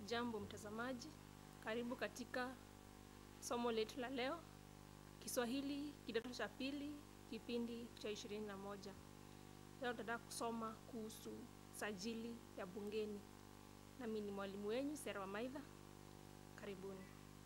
Hujambo mtazamaji, karibu katika somo letu la leo, Kiswahili kidato cha pili, kipindi cha ishirini na moja. Leo tutataka kusoma kuhusu sajili ya bungeni. Nami ni mwalimu wenyu Sera Wamaidha. Karibuni.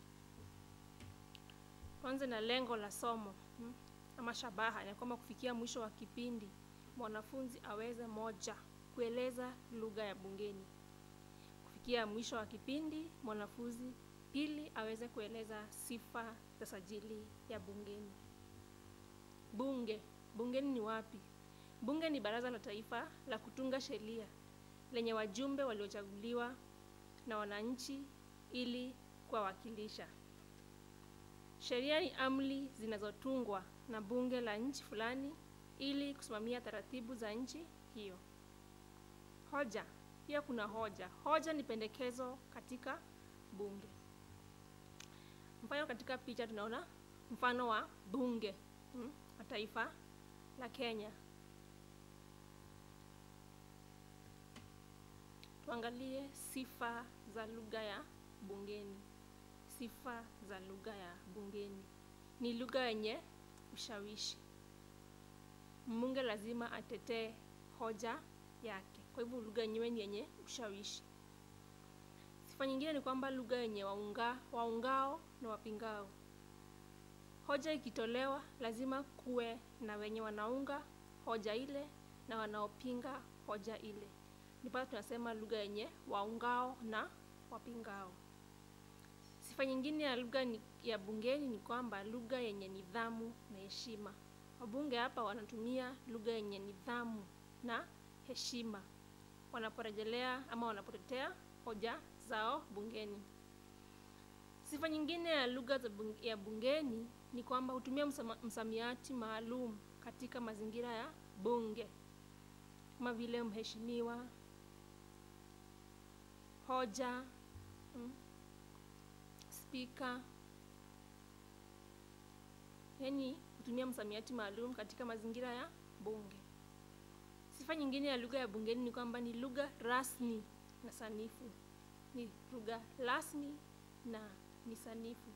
Tuanze na lengo la somo hmm, ama shabaha ni kwamba kufikia mwisho wa kipindi mwanafunzi aweze moja, kueleza lugha ya bungeni. Kufikia mwisho wa kipindi mwanafunzi pili aweze kueleza sifa za sajili ya bungeni. Bunge, bungeni ni wapi? Bunge ni baraza la taifa la kutunga sheria lenye wajumbe waliochaguliwa na wananchi ili kuwawakilisha. Sheria ni amri zinazotungwa na bunge la nchi fulani ili kusimamia taratibu za nchi hiyo. Hoja, pia kuna hoja. Hoja ni pendekezo katika bunge. Mfano, katika picha tunaona mfano wa bunge hmm, wa taifa la Kenya. Tuangalie sifa za lugha ya bungeni. Sifa za lugha ya bungeni ni lugha yenye ushawishi. Mbunge lazima atetee hoja yake, kwa hivyo lugha yenyewe ni yenye ushawishi. Sifa nyingine ni kwamba lugha yenye waunga, waungao na wapingao. Hoja ikitolewa lazima kuwe na wenye wanaunga hoja ile na wanaopinga hoja ile, ndipo tunasema lugha yenye waungao na wapingao. Sifa nyingine ya lugha ya bungeni ni kwamba lugha yenye nidhamu na heshima. Wabunge hapa wanatumia lugha yenye nidhamu na heshima wanaporejelea ama wanapotetea hoja zao bungeni. Sifa nyingine ya lugha ya bungeni ni kwamba hutumia msamiati maalum katika mazingira ya bunge kama vile mheshimiwa, hoja, hmm, spika, yaani hutumia msamiati maalum katika mazingira ya bunge. Sifa nyingine ya lugha ya bungeni ni kwamba ni lugha rasmi na sanifu. Ni lugha rasmi na ni sanifu.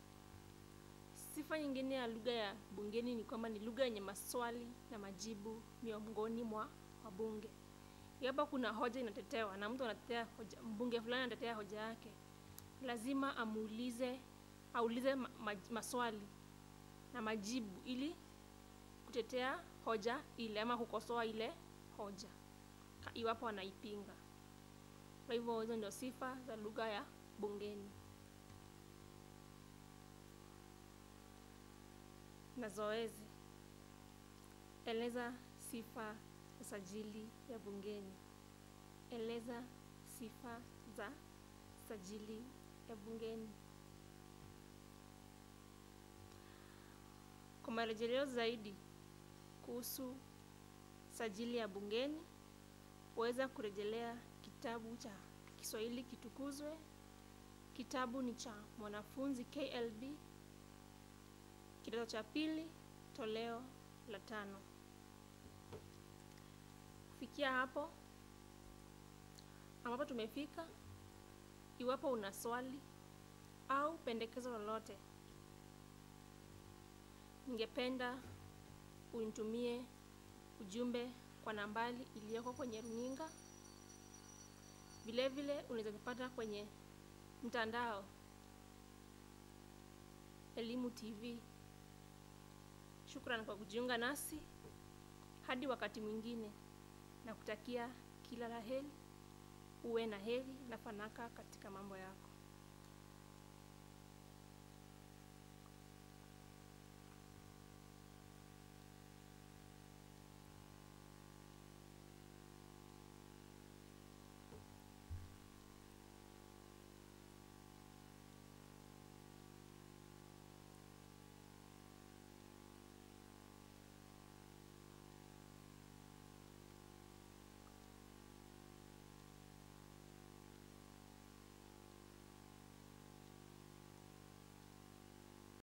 Sifa nyingine ya lugha ya bungeni ni kwamba ni lugha yenye maswali na majibu miongoni mwa wabunge. Iwapo kuna hoja inatetewa na mtu anatetea hoja, mbunge fulani anatetea hoja yake, lazima amuulize, aulize ma, ma, maswali na majibu ili kutetea hoja ile ama kukosoa ile hoja iwapo anaipinga. Kwa hivyo hizo ndio sifa za lugha ya bungeni. Na zoezi, eleza sifa za sajili ya bungeni. Eleza sifa za sajili ya bungeni. Kwa marejeleo zaidi kuhusu sajili ya bungeni waweza kurejelea kitabu cha Kiswahili Kitukuzwe. Kitabu ni cha mwanafunzi KLB kidato cha pili toleo la tano. Kufikia hapo ambapo tumefika, iwapo una swali au pendekezo lolote, ningependa unitumie ujumbe kwa nambari iliyoko kwenye runinga. Vile vile unaweza kupata kwenye mtandao Elimu TV. Shukrani kwa kujiunga nasi. Hadi wakati mwingine, na kutakia kila la heri, uwe na heri na fanaka katika mambo yako.